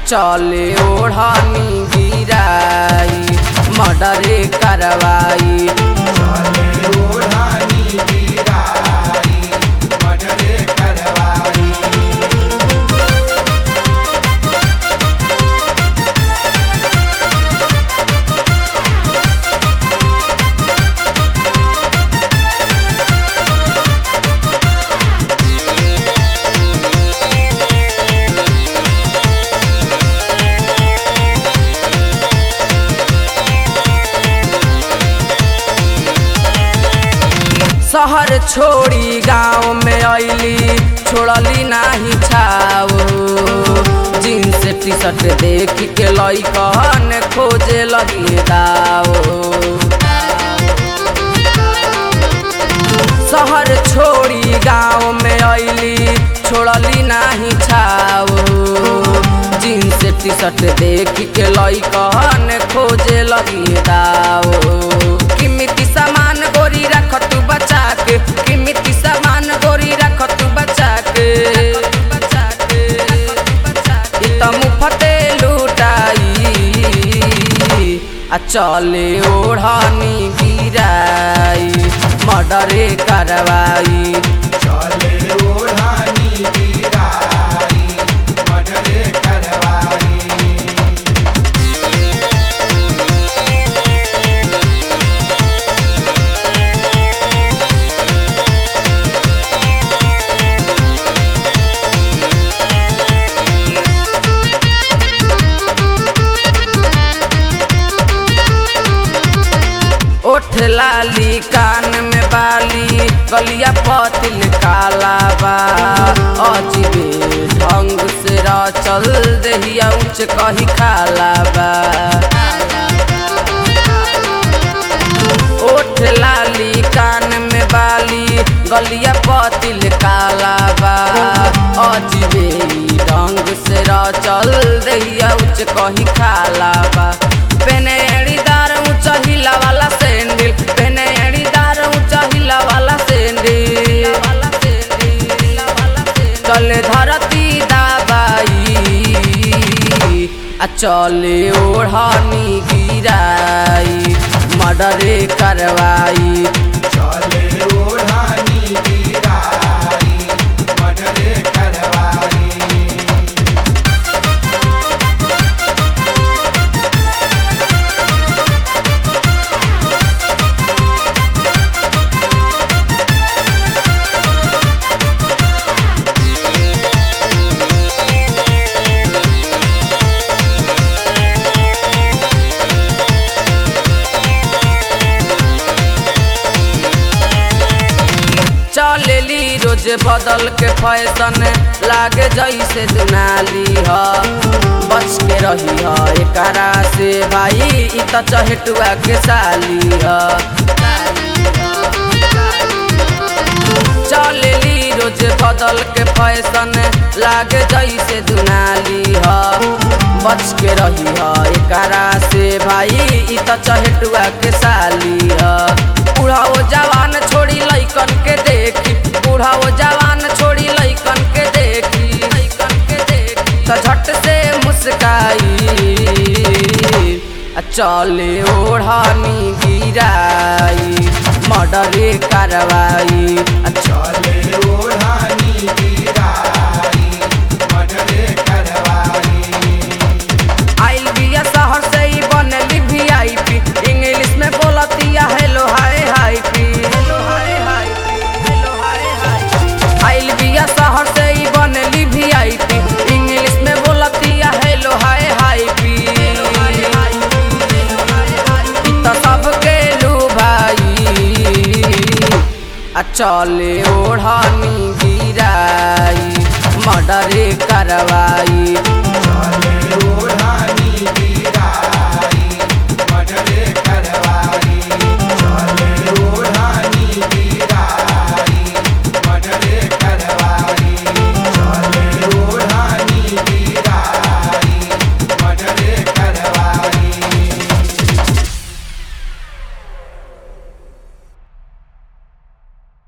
चले ओढ़नी गिराई मर्डरे करवाई चले ओढ़ानी गिराई मर्डरे करवाई शहर छोड़ी गांव में अइली छोड़ली नाही छाव जीन्स टी शर्ट देख के लइकन खोजे लगी दाव शहर छोड़ी गांव में अइली छोड़ली नाही छाव जीन्स टी शर्ट देख के लइकन खोजे लगी दाव किमिती सामान गोरी रख तू बचा के किमिती सामान गोरी रख तू बचा के ई त मुफते लुटाई आ चले ओढ़नी गिराई मर्डरे करवाई चले ओढ़ानी गिराई मर्डरे करवाई ओठ लाली कान में बाली गलिया पतिल काला बा अजीबे ढंग से चल दहिया ऊंच कही खाला बा ओठ लाली कान में बाली गलिया पतिल काला बा अजीबे ढंग से चल दहिया ऊंच कही खाला बा पेने एड़ीदार ऊंचा हिला वाला सैंडल पेने एड़ीदार ऊंचा हिला वाला सैंडल चले धरती दाबाई आ चले ओढ़नी गिराई मर्डरे करवाई चले ओढ़ानी गिराई मर्डरे करवाई चलेली रोज बदल के फैशन लागे जैसे दुनाली ह बच के रही ह एकरा से भाई इ त चहेटुआ के साली ह चलेली रोज बदल के फैशन लागे जैसे दुनाली ह बच के रही ह एकरा से भाई इ त चहेटुआ के साली ह बुढ़ाओ जवान छोड़ी लइकन के देखी बुढ़ाओ जवान छोड़ी लइकन के देखी लइकन के देखी त झट से मुस्काई आ चले ओढ़नी गिराई मर्डरे करवाई आ चले ओढ़ानी गिराई मर्डरे करवाई आइल बिया शहर से ही बनली वीआईपी इंग्लिश में बोलतिया हेलो हाय हाय पी hello hi hi hello hi hi आइल बिया शहर से ही बनली वीआईपी इंग्लिश में बोलतिया hello hi hi P E त सबके लू भाई आ चले ओढ़नी गिराई मर्डरे करवाई